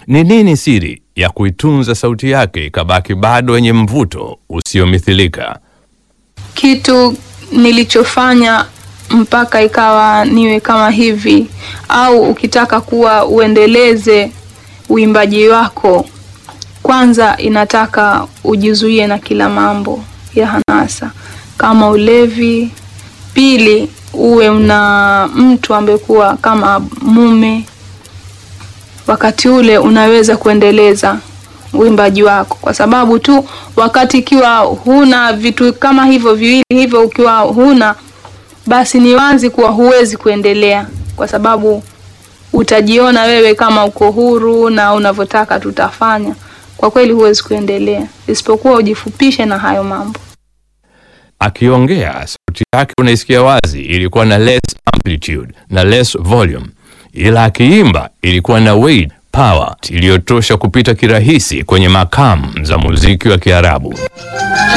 Ni nini siri ya kuitunza sauti yake ikabaki bado yenye mvuto usiomithilika? Kitu nilichofanya mpaka ikawa niwe kama hivi, au ukitaka kuwa uendeleze uimbaji wako, kwanza inataka ujizuie na kila mambo ya hanasa kama ulevi. Pili, uwe una mtu ambaye kuwa kama mume, wakati ule unaweza kuendeleza uimbaji wako, kwa sababu tu wakati ikiwa huna vitu kama hivyo viwili hivyo, ukiwa huna basi ni wazi kuwa huwezi kuendelea, kwa sababu utajiona wewe kama uko huru na unavyotaka tutafanya. Kwa kweli huwezi kuendelea, isipokuwa ujifupishe na hayo mambo. Akiongea sauti yake unaisikia wazi, ilikuwa na less amplitude na less volume, ila akiimba ilikuwa na weight power iliyotosha kupita kirahisi kwenye makamu za muziki wa Kiarabu.